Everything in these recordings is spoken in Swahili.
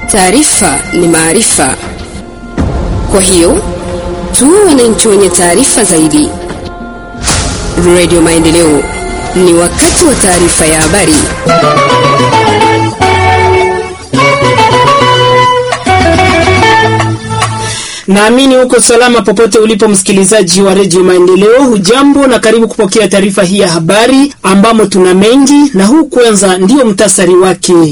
Taarifa ni maarifa, kwa hiyo tuwe wananchi wenye taarifa zaidi. Radio Maendeleo, ni wakati wa taarifa ya habari. Naamini uko salama popote ulipo, msikilizaji wa redio Maendeleo. Hujambo na karibu kupokea taarifa hii ya habari, ambamo tuna mengi, na huu kwanza ndio mtasari wake.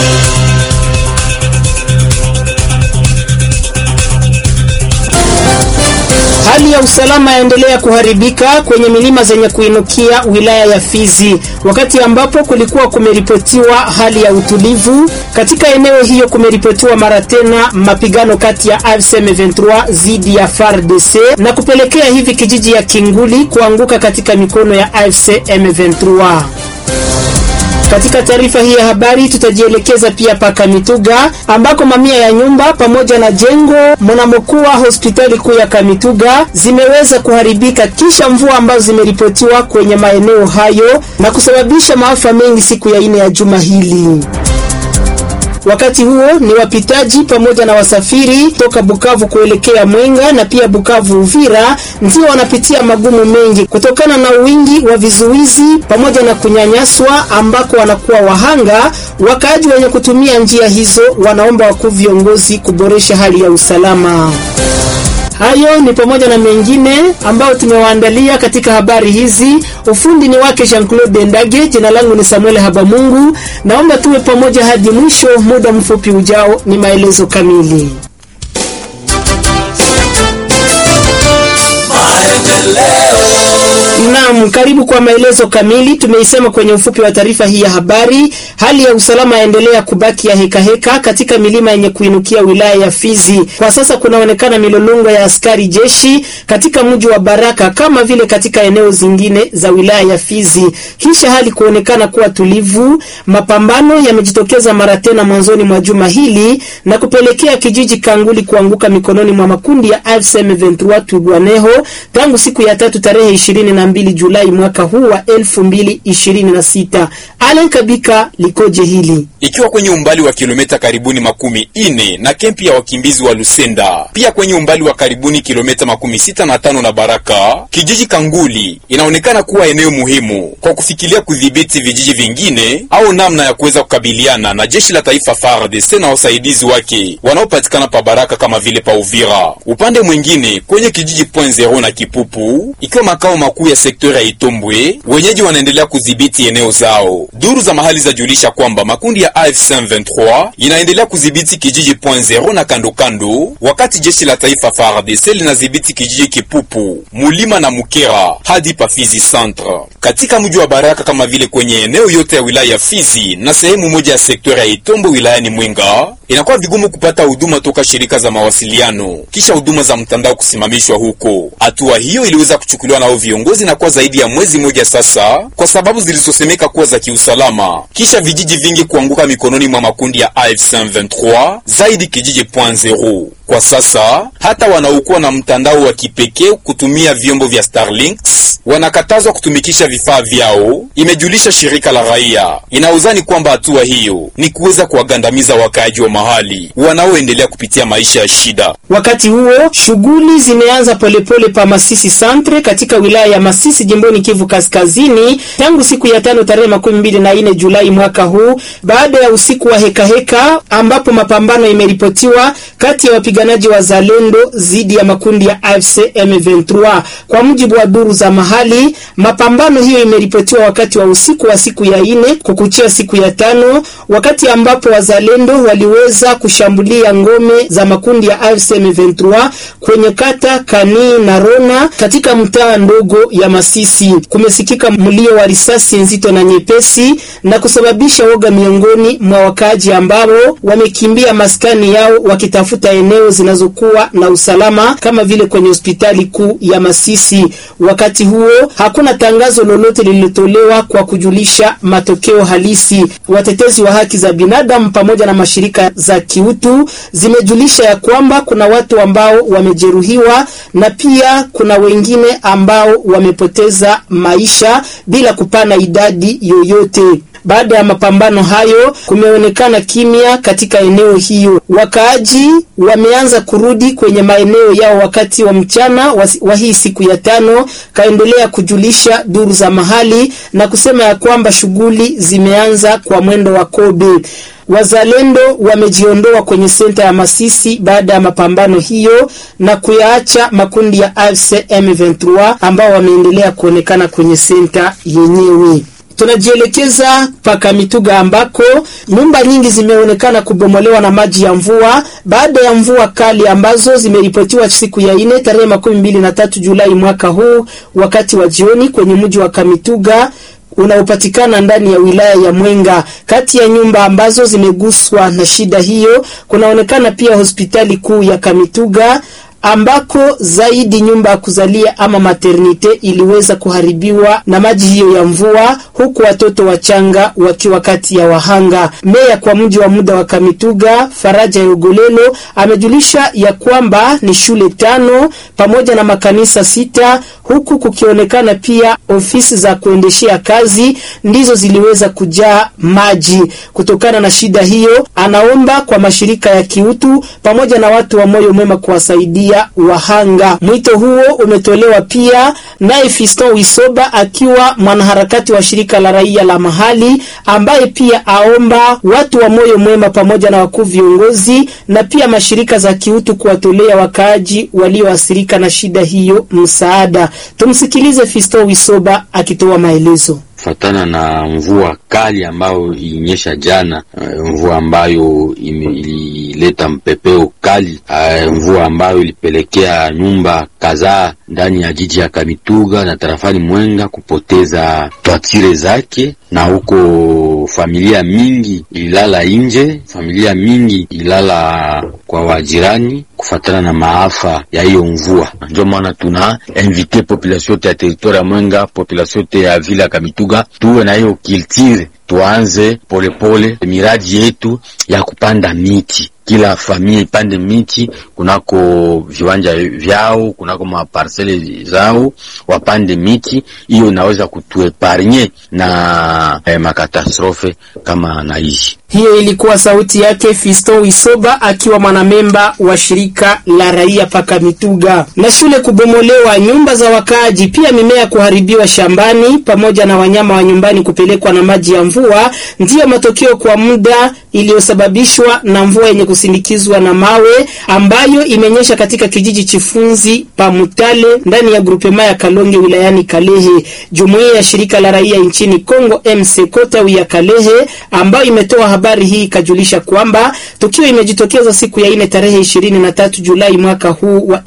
Hali ya usalama yaendelea kuharibika kwenye milima zenye kuinukia wilaya ya Fizi, wakati ambapo kulikuwa kumeripotiwa hali ya utulivu katika eneo hiyo. Kumeripotiwa mara tena mapigano kati ya AFC M23 dhidi ya FARDC na kupelekea hivi kijiji ya Kinguli kuanguka katika mikono ya AFC M23. Katika taarifa hii ya habari tutajielekeza pia paka Mituga ambako mamia ya nyumba pamoja na jengo mnamokuwa hospitali kuu ya Kamituga zimeweza kuharibika kisha mvua ambazo zimeripotiwa kwenye maeneo hayo na kusababisha maafa mengi siku ya ine ya juma hili. Wakati huo ni wapitaji pamoja na wasafiri toka Bukavu kuelekea Mwenga na pia Bukavu Uvira ndio wanapitia magumu mengi kutokana na wingi wa vizuizi pamoja na kunyanyaswa ambako wanakuwa wahanga. Wakaaji wenye kutumia njia hizo wanaomba wakuu viongozi kuboresha hali ya usalama. Hayo ni pamoja na mengine ambayo tumewaandalia katika habari hizi. Ufundi ni wake Jean Claude Ndage, jina langu ni Samuel Habamungu. Naomba tuwe pamoja hadi mwisho. Muda mfupi ujao ni maelezo kamili. Naam, karibu kwa maelezo kamili. Tumeisema kwenye ufupi wa taarifa hii ya habari, hali ya usalama yaendelea kubaki ya heka heka katika milima yenye kuinukia wilaya ya Fizi. Kwa sasa kunaonekana milolongo ya askari jeshi katika mji wa Baraka kama vile katika eneo zingine za wilaya ya Fizi. Kisha hali kuonekana kuwa tulivu, mapambano yamejitokeza mara tena mwanzoni mwa juma hili na kupelekea kijiji Kanguli kuanguka mikononi mwa makundi ya AFC M23 Twirwaneho tangu siku ya tatu tarehe 22 Julai mwaka huu wa 2026. Alan Kabika likoje hili? Ikiwa kwenye umbali wa kilomita karibuni makumi ine na kempi ya wakimbizi wa Lusenda, pia kwenye umbali wa karibuni kilomita makumi sita na tano na Baraka, kijiji Kanguli inaonekana kuwa eneo muhimu kwa kufikiria kudhibiti vijiji vingine au namna ya kuweza kukabiliana na jeshi la taifa FARDC na wasaidizi wake wanaopatikana pa Baraka kama vile pa Uvira. Upande mwingine kwenye kijiji Point Zero na Kipupu, ikiwa makao makuu ya sekta ya Itombwe, wenyeji wanaendelea kudhibiti eneo zao. Duru za mahali zajulisha kwamba makundi ya AFC M23 inaendelea kudhibiti kijiji Point Zero na kando kando, wakati jeshi la taifa FARDC linadhibiti kijiji Kipupu, Mulima na Mukera hadi pa Fizi Centre. Katika mji wa Baraka kama vile kwenye eneo yote ya wilaya ya Fizi na sehemu moja ya sekta ya Itombwe wilayani Mwenga, inakuwa vigumu kupata huduma toka shirika za mawasiliano kisha huduma za mtandao kusimamishwa huko. Hatua hiyo iliweza kuchukuliwa nao viongozi na kwa zaidi ya mwezi mmoja sasa, kwa sababu zilizosemeka kuwa za kiusalama, kisha vijiji vingi kuanguka mikononi mwa makundi ya AFC M23, zaidi kijiji Point Zero. Kwa sasa hata wanaokuwa na mtandao wa kipekee kutumia vyombo vya Starlinks wanakatazwa kutumikisha vifaa vyao, imejulisha shirika la raia. Inauzani kwamba hatua hiyo ni kuweza kuwagandamiza wakaaji wa mahali wanaoendelea kupitia maisha ya shida. Wakati huo shughuli zimeanza polepole pa Masisi Centre katika wilaya ya Masisi jimboni Kivu Kaskazini tangu siku ya tano tarehe makumi mbili na nne Julai mwaka huu, baada ya usiku wa hekaheka heka, ambapo mapambano imeripotiwa kati ya wapiganaji wa Zalendo dhidi ya makundi ya AFC M23. Kwa mujibu wa duru za mahali, mapambano hiyo imeripotiwa wakati wa usiku wa siku ya ine kukuchia siku ya tano, wakati ambapo wazalendo waliweza kushambulia ngome za makundi ya AFC M23 kwenye kata Kani na Rona katika mtaa ndogo ya Masisi. Kumesikika mlio wa risasi nzito na nyepesi na kusababisha woga miongoni mwa wakaaji ambao wamekimbia maskani yao wakitafuta eneo zinazokuwa na usalama kama vile kwenye hospitali kuu ya Masisi. Wakati huo hakuna tangazo lolote lililotolewa kwa kujulisha matokeo halisi. Watetezi wa haki za binadamu pamoja na mashirika za kiutu zimejulisha ya kwamba kuna watu ambao wamejeruhiwa na pia kuna wengine ambao wamepoteza maisha bila kupana idadi yoyote. Baada ya mapambano hayo, kumeonekana kimya katika eneo hiyo. Wakaaji wameanza kurudi kwenye maeneo yao wakati wa mchana wa, wa hii siku ya tano, kaendelea kujulisha duru za mahali na kusema ya kwamba shughuli zimeanza kwa mwendo wa kobe. Wazalendo wamejiondoa kwenye senta ya Masisi baada ya mapambano hiyo na kuyaacha makundi ya AFC M23 ambao wameendelea kuonekana kwenye senta yenyewe. Tunajielekeza paka Mituga ambako nyumba nyingi zimeonekana kubomolewa na maji ya mvua baada ya mvua kali ambazo zimeripotiwa siku ya ine tarehe makumi mbili na tatu Julai mwaka huu wakati wa jioni kwenye mji wa Kamituga unaopatikana ndani ya wilaya ya Mwenga. Kati ya nyumba ambazo zimeguswa na shida hiyo kunaonekana pia hospitali kuu ya Kamituga ambako zaidi nyumba ya kuzalia ama maternite iliweza kuharibiwa na maji hiyo ya mvua, huku watoto wachanga wakiwa kati ya wahanga. Meya kwa mji wa muda wa Kamituga, Faraja Yogolelo, amejulisha ya kwamba ni shule tano pamoja na makanisa sita, huku kukionekana pia ofisi za kuendeshea kazi ndizo ziliweza kujaa maji. Kutokana na shida hiyo, anaomba kwa mashirika ya kiutu pamoja na watu wa moyo mwema kuwasaidia wahanga. Mwito huo umetolewa pia naye Fiston Wisoba akiwa mwanaharakati wa shirika la raia la mahali, ambaye pia aomba watu wa moyo mwema pamoja na wakuu viongozi na pia mashirika za kiutu kuwatolea wakaaji walioathirika na shida hiyo msaada. Tumsikilize Fiston Wisoba akitoa maelezo. Fatana na mvua kali ambayo ilinyesha jana, mvua ambayo ilileta mpepeo kali, mvua ambayo ilipelekea nyumba kadhaa ndani ya jiji ya Kamituga na tarafani Mwenga kupoteza twatire zake, na huko familia mingi ililala nje, familia mingi ililala kwa wajirani kufatana na maafa ya hiyo mvua. Ndio maana tuna invite population yote ya territoire ya Mwenga, population yote ya vile ya Kamituga tuwe na hiyo culture, tuanze polepole miradi yetu ya kupanda miti kila familia ipande miti kunako viwanja vyao, kunako maparsele zao, wapande miti. Hiyo inaweza kutueparnye na eh, makatastrofe kama na hizi. Hiyo ilikuwa sauti yake Fiston Wisoba akiwa mwanamemba wa shirika la raia paka Mituga. Na shule kubomolewa, nyumba za wakaaji, pia mimea kuharibiwa shambani, pamoja na wanyama wa nyumbani kupelekwa na maji ya mvua, ndiyo matokeo kwa muda iliyosababishwa na mvua yenye kusindikizwa na mawe ambayo imenyesha katika kijiji Chifunzi pa Mutale ndani ya grupema ya Kalonge wilayani Kalehe. Jumuiya ya shirika la raia nchini Kongo MCK tawi ya Kalehe ambayo imetoa habari hii ikajulisha kwamba tukio imejitokeza siku ya ine tarehe 23 Julai mwaka huu wa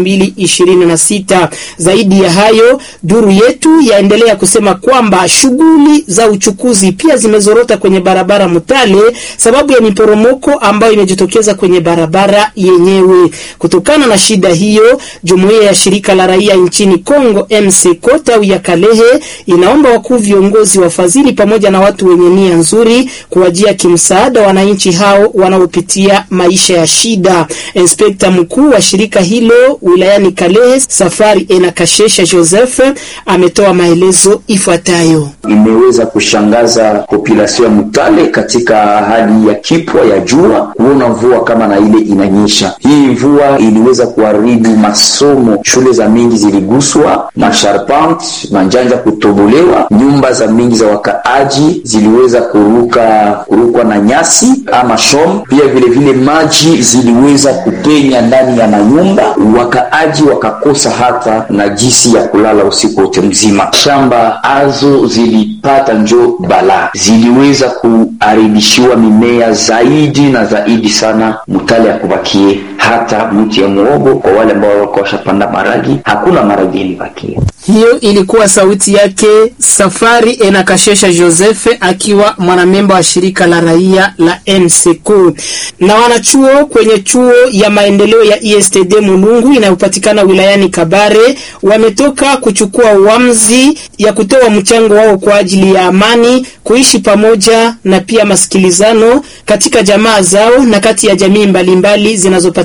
2026. Zaidi ya hayo, duru yetu yaendelea kusema kwamba shughuli za uchukuzi pia zimezorota kwenye barabara Mutale sababu ya miporomoko ambayo imejitokeza kwenye barabara yenyewe. Kutokana na shida hiyo, jumuiya ya shirika la raia nchini Kongo MCK tawi ya Kalehe inaomba wakuu viongozi, wafadhili pamoja na watu wenye nia nzuri kuwajia kimsaada wananchi hao wanaopitia maisha ya shida. Inspekta mkuu wa shirika hilo wilayani Kalehe, Safari Enakashesha Joseph, ametoa maelezo ifuatayo. Imeweza kushangaza population ya Mutale katika hali ya kipwa ya jua kuona mvua kama na ile inanyesha. Hii mvua iliweza kuharibu masomo, shule za mingi ziliguswa, masharpante manjanja kutobolewa, nyumba za mingi za wakaaji ziliweza kuruka kurukwa na nyasi ama shom. Pia vile vile maji ziliweza kupenya ndani ya manyumba, wakaaji wakakosa hata na jinsi ya kulala usiku wote mzima. Shamba azo zilipata njo balaa, ziliweza kuharibishiwa mimea zaidi na zaidi sana. Mutale ya kubakie hata mti ya muogo kwa wale ambao walikuwa washapanda maragi, hakuna maragi ilibakia. Hiyo ilikuwa sauti yake Safari Enakashesha Joseph akiwa mwanamemba wa shirika la raia la MCQ. Na wanachuo kwenye chuo ya maendeleo ya ISTD Mulungu inayopatikana wilayani Kabare wametoka kuchukua uamuzi ya kutoa mchango wao kwa ajili ya amani, kuishi pamoja na pia masikilizano katika jamaa zao na kati ya jamii mbalimbali zinazopatikana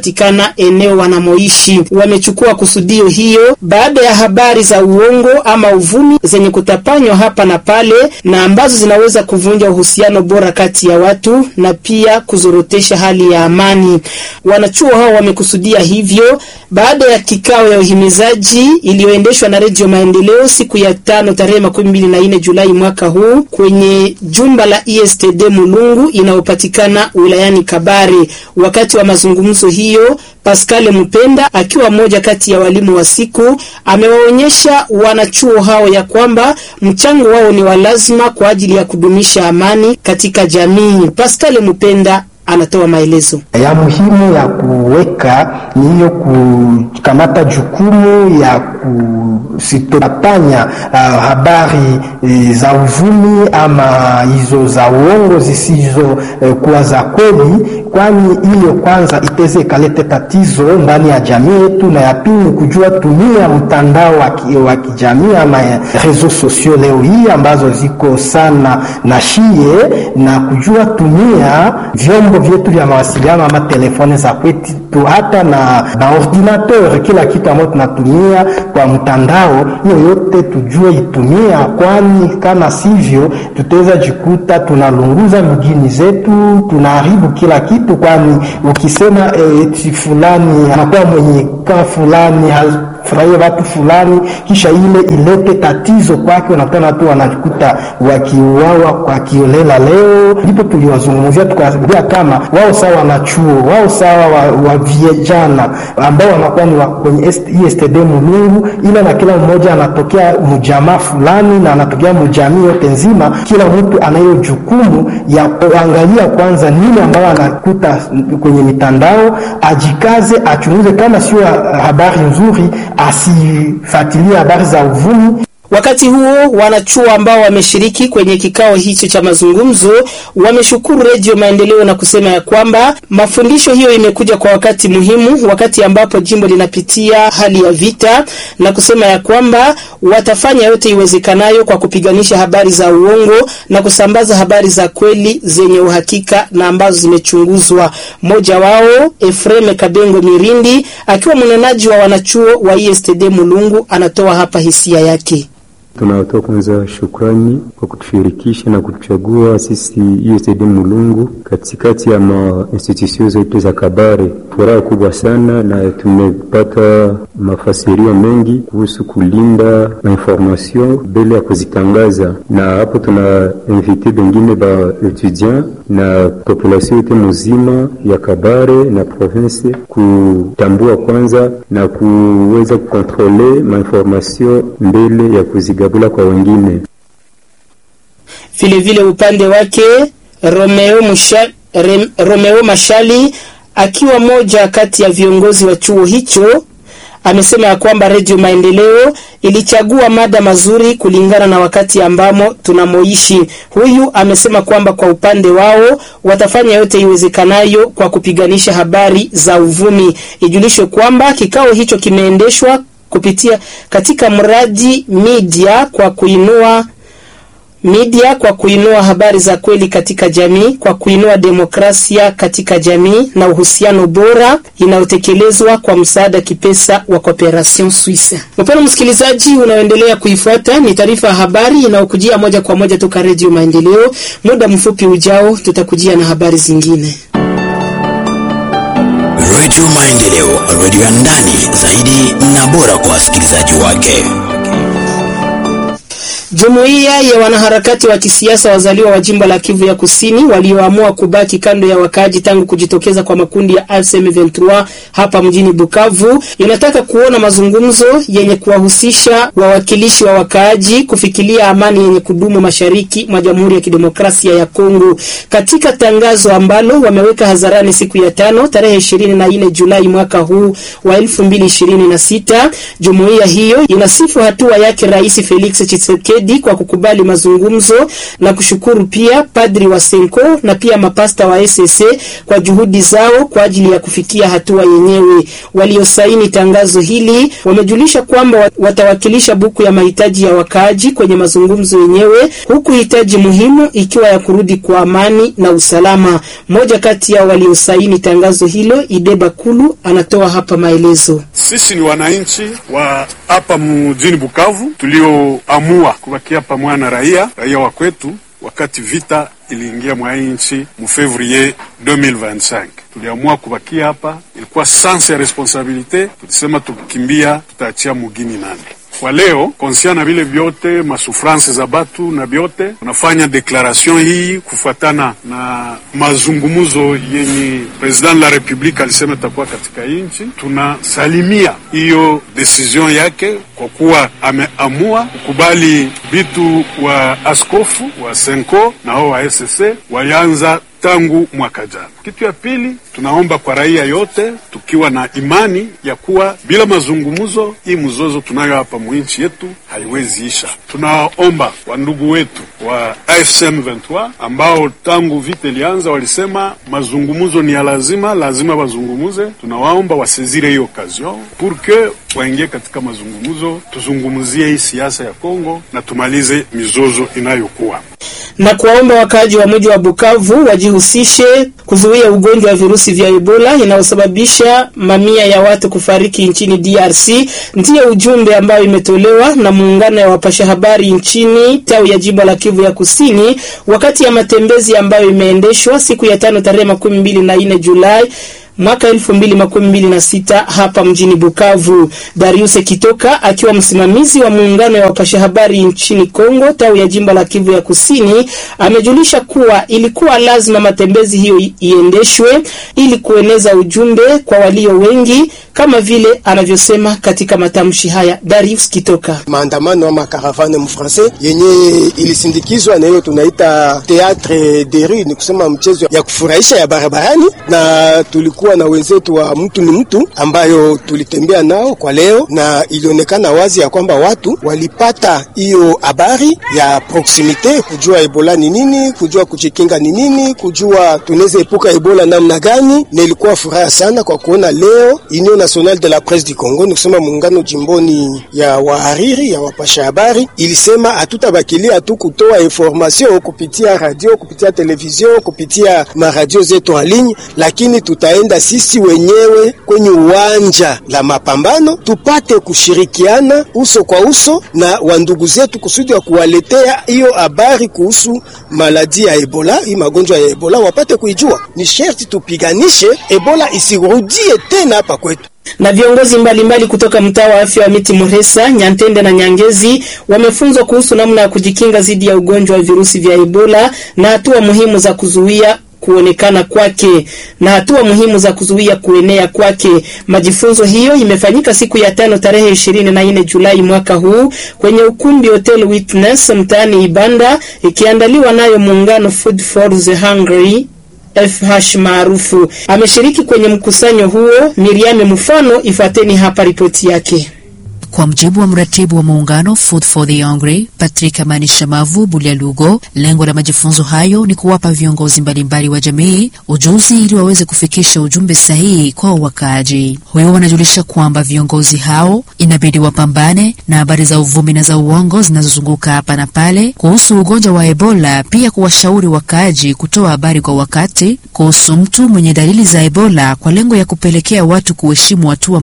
inayopatikana eneo wanamoishi. Wamechukua kusudio hiyo baada ya habari za uongo ama uvumi zenye kutapanywa hapa na pale na ambazo zinaweza kuvunja uhusiano bora kati ya watu na pia kuzorotesha hali ya amani. Wanachuo hao wamekusudia hivyo baada ya kikao ya uhimizaji iliyoendeshwa na Redio Maendeleo siku ya tano tarehe makumi mbili na nne Julai mwaka huu kwenye jumba la ESTD Mulungu inayopatikana wilayani Kabare. Wakati wa mazungumzo hiyo, Pascal Mpenda akiwa mmoja kati ya walimu wa siku amewaonyesha wanachuo hao ya kwamba mchango wao ni wa lazima kwa ajili ya kudumisha amani katika jamii. Pascal Mpenda anatoa maelezo ya muhimu ya kuweka ni hiyo kukamata jukumu ya kusitopanya uh, habari e, za uvumi ama hizo za uongo zisizo e, kuwa za kweli, kwani hiyo kwanza iteze ikalete tatizo ndani ya jamii yetu, na ya pili kujua tumia mtandao wa kijamii ama reseaux sociaux leo hii ambazo ziko sana na shie na kujua tumia vyombo vyetu vya mawasiliano ama telefone za kwetu hata na, na ordinateur, kila kitu ambayo tunatumia kwa mtandao, hiyo yote tujue itumia, kwani kama sivyo tutaweza jikuta tunalunguza mjini zetu, tunaharibu kila kitu, kwani ukisema eti eh, fulani anakuwa mwenye kaa fulani furahia watu fulani, kisha ile ilete tatizo kwake, unakutana watu wanajikuta wakiuawa kwa kiolela. Leo ndipo tuliwazungumzia tukawaambia kama wao sawa wanachuo wao sawa wa, wa vijana ambao wanakuwa ni kwenye ESTD Mulungu, ila na kila mmoja anatokea mjamaa fulani na anatokea mjamii yote nzima. Kila mtu anayo jukumu ya kuangalia kwanza nini ambayo anakuta kwenye mitandao, ajikaze, achunguze kama sio habari nzuri asifuatilie habari za uvumi. Wakati huo wanachuo ambao wameshiriki kwenye kikao hicho cha mazungumzo wameshukuru Redio Maendeleo na kusema ya kwamba mafundisho hiyo imekuja kwa wakati muhimu, wakati ambapo jimbo linapitia hali ya vita, na kusema ya kwamba watafanya yote iwezekanayo kwa kupiganisha habari za uongo na kusambaza habari za kweli zenye uhakika na ambazo zimechunguzwa. Mmoja wao Efreme Kabengo Mirindi akiwa mnenaji wa wanachuo wa ESTD Mulungu anatoa hapa hisia yake. Tunatoa kwanza shukrani kwa kutushirikisha na kutuchagua sisi ESTD Mulungu katikati ya ma institution zote za Kabare. Furaha kubwa sana, na tumepata mafasirio mengi kuhusu kulinda information mbele ya kuzitangaza, na hapo tuna invite bengine ba etudiant na population yote muzima ya Kabare na province kutambua kwanza na kuweza kukontrole mainformation mbele ya kuzigabula kwa wengine. Vilevile upande wake Romeo, Musha, Rem, Romeo Mashali akiwa moja kati ya viongozi wa chuo hicho amesema ya kwamba Redio Maendeleo ilichagua mada mazuri kulingana na wakati ambamo tunamoishi. Huyu amesema kwamba kwa upande wao watafanya yote iwezekanayo kwa kupiganisha habari za uvumi. Ijulishwe kwamba kikao hicho kimeendeshwa kupitia katika mradi media kwa kuinua media kwa kuinua habari za kweli katika jamii, kwa kuinua demokrasia katika jamii na uhusiano bora inayotekelezwa kwa msaada kipesa wa Cooperation Suisse. Mpendwa msikilizaji, unaoendelea kuifuata ni taarifa ya habari inayokujia moja kwa moja toka Redio Maendeleo. Muda mfupi ujao tutakujia na habari zingine. Redio Maendeleo, redio ya ndani zaidi na bora kwa wasikilizaji wake. Jumuiya ya wanaharakati wa kisiasa wazaliwa wa jimbo la Kivu ya Kusini walioamua kubaki kando ya wakaaji tangu kujitokeza kwa makundi ya M23 hapa mjini Bukavu inataka kuona mazungumzo yenye kuwahusisha wawakilishi wa wakaaji kufikilia amani yenye kudumu mashariki mwa Jamhuri ya Kidemokrasia ya Kongo. Katika tangazo ambalo wameweka hadharani siku ya tano tarehe 24 Julai mwaka huu wa 2026, jumuiya hiyo inasifu hatua yake Rais Felix Tshisekedi Tshisekedi kwa kukubali mazungumzo na kushukuru pia padri wa Senko na pia mapasta wa SSC kwa juhudi zao kwa ajili ya kufikia hatua yenyewe. Waliosaini tangazo hili wamejulisha kwamba watawakilisha buku ya mahitaji ya wakaaji kwenye mazungumzo yenyewe, huku hitaji muhimu ikiwa ya kurudi kwa amani na usalama. Mmoja kati yao waliosaini tangazo hilo, Ideba Kulu, anatoa hapa maelezo. Sisi ni wananchi wa hapa mjini Bukavu tulioamua kubakia pamoja na raia raia wa kwetu wakati vita iliingia mwa nchi mu fevrier 2025 tuliamua kubakia hapa, ilikuwa sense ya responsabilite. Tulisema tukikimbia tutaachia mugini nani kwa leo konsia na vile vyote masufranse za batu na vyote, tunafanya deklaration hii kufuatana na mazungumuzo yenye president la republique alisema itakuwa katika nchi. Tunasalimia hiyo decision yake kwa kuwa ameamua kukubali vitu wa askofu wa Senko na hao wa SSC walianza tangu mwaka jana. Kitu ya pili, tunaomba kwa raia yote, tukiwa na imani ya kuwa bila mazungumzo hii mzozo tunayo hapa mwinchi yetu haiwezi isha. Tunaomba wandugu wetu wa AFCM 23 ambao tangu vita ilianza walisema mazungumzo ni ya lazima, lazima wazungumuze. Tunawaomba wasezire hiyo occasion pour que waingie katika mazungumzo, tuzungumzie hii siasa ya Kongo na tumalize mizozo inayokuwa na kuwaomba wakaaji wa mji wa Bukavu wajihusishe kuzuia ugonjwa wa virusi vya Ebola inayosababisha mamia ya watu kufariki nchini DRC. Ndiyo ujumbe ambayo imetolewa na muungano ya wapasha habari nchini tawi ya jimbo la Kivu ya Kusini wakati ya matembezi ambayo imeendeshwa siku ya tano tarehe makumi mbili na nne Julai mwaka elfu mbili makumi mbili na sita hapa mjini Bukavu. Darius Kitoka akiwa msimamizi wa muungano ya wapasha habari nchini Kongo tawi ya jimbo la Kivu ya Kusini amejulisha kuwa ilikuwa lazima matembezi hiyo iendeshwe ili kueneza ujumbe kwa walio wengi kama vile anavyosema katika matamshi haya Darius Kitoka. Maandamano ama caravane mfrancais yenye ilisindikizwa na hiyo tunaita theatre de rue, ni kusema mchezo ya kufurahisha ya barabarani, na tulikuwa na wenzetu wa mtu ni mtu ambayo tulitembea nao kwa leo, na ilionekana wazi ya kwamba watu walipata hiyo habari ya proximite, kujua Ebola ni nini, kujua kujikinga ni nini, kujua tunaweza epuka Ebola namna gani, na ilikuwa furaha sana kwa kuona leo Union Nationale de la Presse du Congo, ni kusema muungano jimboni ya wahariri ya wapasha habari, ilisema hatutabakilia tu kutoa information kupitia radio, kupitia television, kupitia maradio zetu en ligne, lakini tutaenda sisi wenyewe kwenye uwanja la mapambano tupate kushirikiana uso kwa uso na wandugu zetu kusudi wa kuwaletea hiyo habari kuhusu maladi ya Ebola, hii magonjwa ya Ebola wapate kuijua. Ni sherti tupiganishe Ebola isirudie tena hapa kwetu na viongozi mbalimbali mbali kutoka mtaa wa afya wa Miti Muresa, Nyantende na Nyangezi wamefunzwa kuhusu namna ya kujikinga dhidi ya ugonjwa wa virusi vya Ebola na hatua muhimu za kuzuia kuonekana kwake na hatua muhimu za kuzuia kuenea kwake. Majifunzo hiyo imefanyika siku ya tano tarehe ishirini na nne Julai mwaka huu kwenye ukumbi Hotel Witness mtaani Ibanda, ikiandaliwa nayo muungano Food for the Hungry FH maarufu. Ameshiriki kwenye mkusanyo huo Miriame Mfano, ifateni hapa ripoti yake. Kwa mjibu wa mratibu wa muungano Food for the Hungry Patrick Amani Shamavu Bulyalugo, lengo la majifunzo hayo ni kuwapa viongozi mbalimbali wa jamii ujuzi ili waweze kufikisha ujumbe sahihi kwa wakaaji. Huyo wanajulisha kwamba viongozi hao inabidi wapambane na habari za uvumi na za uongo zinazozunguka hapa na pale kuhusu ugonjwa wa Ebola, pia kuwashauri wakaaji kutoa habari kwa wakati kuhusu mtu mwenye dalili za Ebola kwa lengo ya kupelekea watu kuheshimu hatua